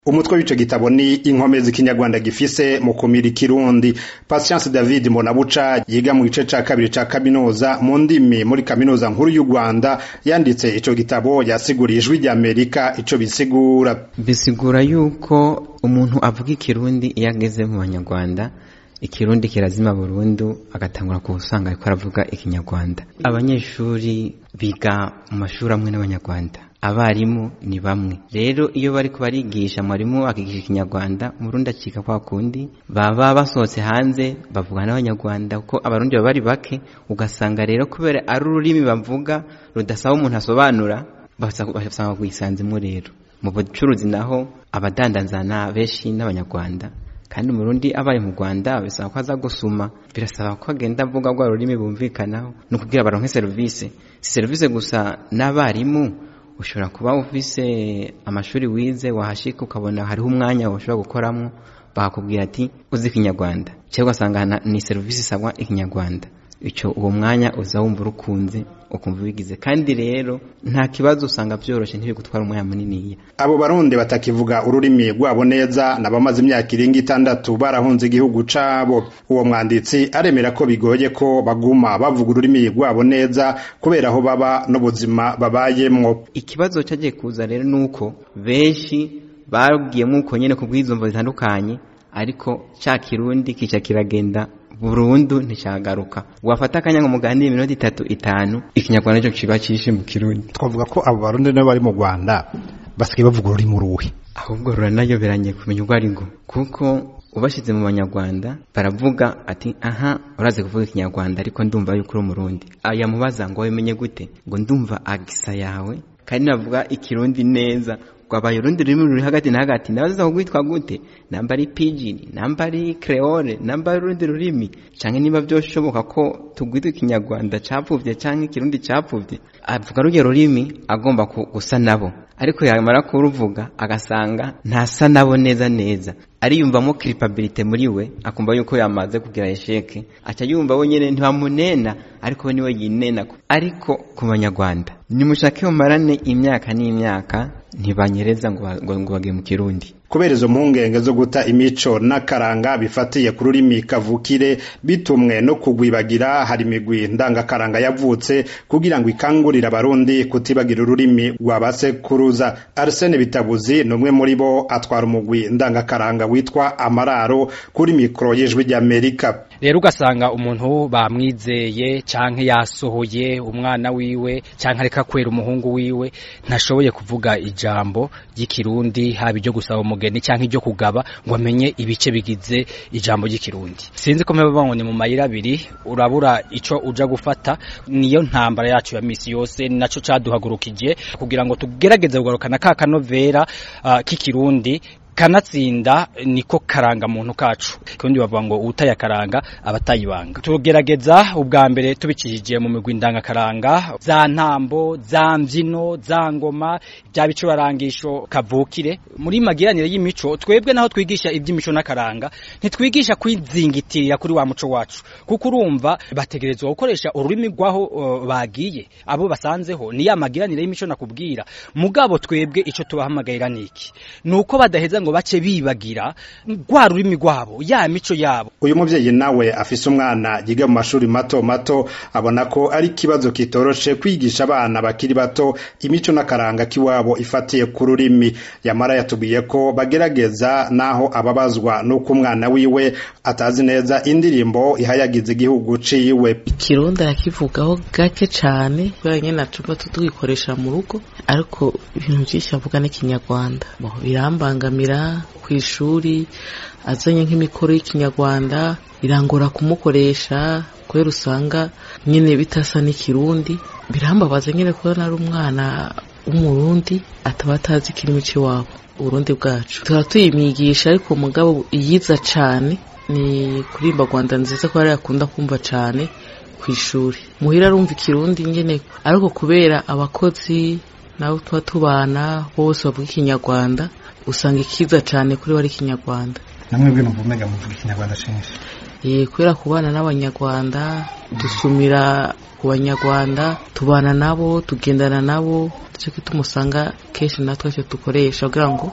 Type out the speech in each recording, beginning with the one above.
umutwe w'ico gitabo ni inkomezi ikinyarwanda gifise mu kumira ikirundi patience david mbonabuca yiga mu gice ca kabiri ca kaminuza mu ndimi muri kaminuza nkuru y'u rwanda yanditse ico gitabo yasiguriye ijwi ry'amerika ico bisigura bisigura yuko umuntu avuga ikirundi iyo ageze mu banyarwanda ikirundi kirazima burundu agatangura kuwusanga ariko aravuga ikinyarwanda abanyeshuri biga mu mashuri amwe n'abanyarwanda abarimu ni bamwe rero iyo bariko barigisha mwarimu akigisha ikinyarwanda umurundi acika kwa kundi baba basohotse hanze bavugana n'abanyarwanda kuko abarundi baba bari bake ugasanga rero kubera ari ururimi bavuga rudasaba umuntu asobanura basanga kuyisanzemo rero mu bucuruzi naho abadandanzana benshi n'abanyarwanda kandi umurundi abaye mu rwanda bisaba ko aza gusuma birasaba ko agenda avuga rwa rurimi bumvikanaho ni ukubwira baronke serivisi si serivisi gusa n'abarimu ushobora kuba ufise amashuri wize wahashika ukabona hariho umwanya ushobora gukoramo bakakubwira ati uzi ikinyarwanda cyangwa ugasanga ni serivisi isabwa ikinyarwanda icyo uwo mwanya uza wumva urukunze ukumva ubigize kandi rero nta kibazo usanga byoroshye ntibigutwara umwanya muniniya abo barundi batakivuga ururimi rwabo neza n'abamaze imyaka irenga itandatu barahunze igihugu cabo uwo mwanditsi aremera ko bigoye ko baguma bavuga ururimi rwabo neza kubera aho baba n'ubuzima babayemwo ikibazo cyagiye kuza rero ni uko benshi babwiyemo uko nyine ku bw'izumvo zitandukanye ariko cya kirundi kica kiragenda burundu nticyagaruka wafata akanya ngo muganire iminota itatu itanu ikinyarwanda cyo kiba cyishe mu kirundi twavuga ko abo barundi nabo bari mu rwanda basigaye bavuga ururimi uruhe ahubwo ruranayoberanye kumenya urwo ari rwo kuko ubashyize mu banyarwanda baravuga ati aha urazi kuvuga ikinyarwanda ariko ndumva yuko uri umurundi yamubaza ngo wabimenye gute ngo ndumva agisa yawe kandi navuga ikirundi neza rwabaye urundi rurimi ruri hagati na hagati ndabaza kugwitwa gute namba ari pidgin namba ari creole namba ari urundi rurimi canke niba byoshoboka ko tugwita ikinyarwanda capfuvye canke ikirundi capfuvye avuga ruryo rurimi agomba gusa nabo ariko yamara kuruvuga agasanga ntasa nabo neza neza ariyumvamo culpability muri we akumva yuko yamaze kugira esheke aca yumva we nyene ntibamunena ariko we niwe yinena ariko ku banyarwanda nimushake mumarane imyaka n'imyaka ntibanyereza ngo ngo bagiye mu kirundi kubera izo mpungenge zo guta imico n'akaranga bifatiye ku rurimi kavukire bitumwe no kugwibagira hari imigwi ndangakaranga yavutse kugira ngo ikangurire abarundi kutibagira ururimi rwabasekuruza arsene bitabuzi ni umwe muri bo atwara umugwi ndangakaranga witwa amararo kuri mikoro y'ijwi ry'amerika rero ugasanga umuntu bamwizeye canke yasohoye umwana wiwe canke areka kwera umuhungu wiwe ntashoboye kuvuga ijambo ry'ikirundi haba iryo gusaba umugeni canke iryo kugaba ngo amenye ibice bigize ijambo ry'ikirundi sinzi ko mpeba ngo ni mu mayira abiri urabura ico uja gufata niyo ntambara yacu ya misi yose naco caduhagurukije kugira ngo tugerageze kugarukana ka kanovera uh, k'ikirundi kanatsinda niko karanga muntu kacu kundi bavuga ngo utaya karanga abatayibanga tugerageza ubwa mbere tubikijije mu migwi ndangakaranga za ntambo za mbyino za ngoma bya bicurarangisho kavukire muri magiranire y'imico twebwe naho twigisha iby'imico n'akaranga ntitwigisha kwizingitirira kuri wa muco wacu kuko urumva bategerezwa gukoresha ururimi rwaho uh, bagiye abo basanzeho ni ya magiranire y'imico nakubwira mugabo twebwe ico tubahamagarira niki nuko badaheza ngo bace bibagira rwa rurimi rwabo ya mico yabo uyu muvyeyi nawe afise umwana yiga mu mashuri mato mato abona ko ari ikibazo kitoroshe kwigisha abana bakiri bato imico n'akaranga k'iwabo ifatiye ku rurimi yamara yatubwiye ko bagerageza naho ababazwa n'uko umwana wiwe atazi neza indirimbo ihayagiza igihugu ciwe ikirundi arakivugaho gake cane kubera nyene acumba tutugikoresha mu rugo ariko ibintu vyinshi avuga n'ikinyarwanda birambangamira ku ishuri azanye nk'imikoro y'ikinyarwanda irangora kumukoresha kubera usanga nyine bitasa n'ikirundi birambabaza nyine kubona ari umwana w'umurundi ataba atazi ikirimi cy'iwabo uburundi bwacu tuba tuyimwigisha ariko umugabo yiza cyane ni kurimba rwanda nziza ko yari akunda kumva cyane ku ishuri muhira arumva ikirundi nyine ariko kubera abakozi nabo tuba tubana bose bavuga ikinyarwanda usanga ikiza cyane kuri we ari ikinyarwanda namwe bwino mvumega muvuga ikinyarwanda cyinshi eh kubera kubana n'abanyarwanda dusumira ku banyarwanda tubana nabo tugendana nabo nicyo gituma usanga kenshi natwe cyo dukoresha kugira ngo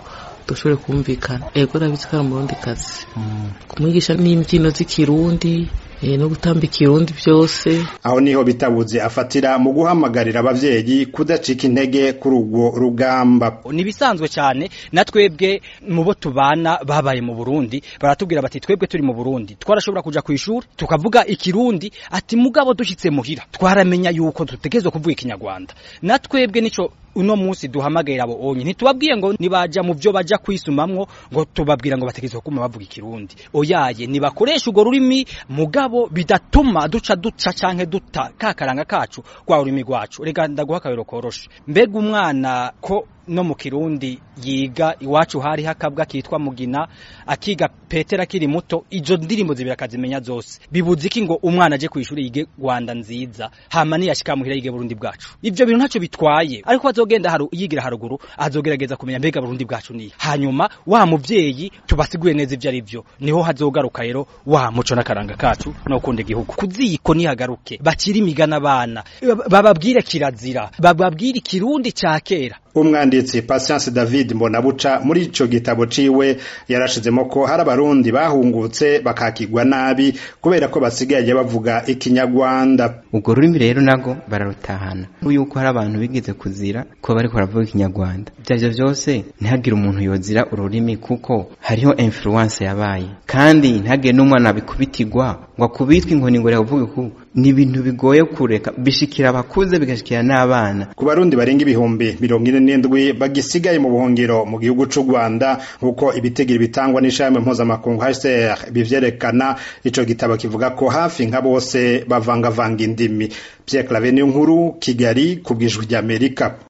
dushobore kumvikana ego urabizi ko ari umurundi kazi kumwigisha n'imbyino z'ikirundi no gutamba ikirundi byose aho niho bitabuze afatira mu guhamagarira abavyeyi kudacika intege kuri urwo rugamba ni bisanzwe cyane na twebwe mu bo tubana babaye mu Burundi baratubwira bati twebwe turi mu Burundi twarashobora kuja ku ishuri tukavuga ikirundi ati mugabo dushitse muhira twaramenya yuko tutegerezwa kuvuga ikinyarwanda na twebwe nico uno munsi duhamagarira abo onye ntitubabwiye ngo nibaja mu byo baja kwisumamwo ngo tubabwira ngo bategerezwa kuma bavuga ikirundi oyaye nibakoresha urwo rurimi mugabo bidatuma duca duca canke duta kakaranga kacu kwa ururimi rwacu rega ndaguha akabero koroshe mbega umwana ko no mu kirundi yiga iwacu hari hakabwa kitwa mugina akiga petera kiri muto izo ndirimbo zibira akazimenya zose bibuze iki ngo umwana aje ku ishuri yige Rwanda nziza hama niyashika muhira yige Burundi bwacu ivyo bintu ntacyo bitwaye ariko azogenda haru yigira haruguru azogerageza kumenya mbega Burundi bwacu ni hanyuma wa muvyeyi tubasiguye neza ivyo ari byo niho hazogaruka rero wa muco n'akaranga kacu no kunda igihugu kuziko nihagaruke bakiri imigana abana bababwire kirazira bababwire ikirundi ca kera umwanditsi Patience David Mbonabuca muri ico gitabo ciwe yarashizemo ko hari abarundi bahungutse bakakigwa nabi kubera ko basigaye bavuga ikinyarwanda ubwo rurimi rero nago bararutahana yuko hari abantu bigeze kuzira ko bariko baravuga ikinyarwanda ivyo vyose ntihagire umuntu yozira ururimi kuko hariho influence yabaye kandi ntihagire n'umwana bikubitirwa ngo akubitwe inkoni ngo yavuge ku ni ibintu bigoye kureka bishikira abakuze bigashikira n'abana ku barundi barenga ibihumbi mirongo ine n'indwi bagisigaye mu buhungiro mu gihugu c'u Rwanda nk'uko ibitegiro bitangwa n'ishami mpuzamakungu HCR bivyerekana ico gitabo kivuga ko hafi nka bose bavangavanga indimi Pierre Claver nkuru Kigali ku bw'ijwi ry'Amerika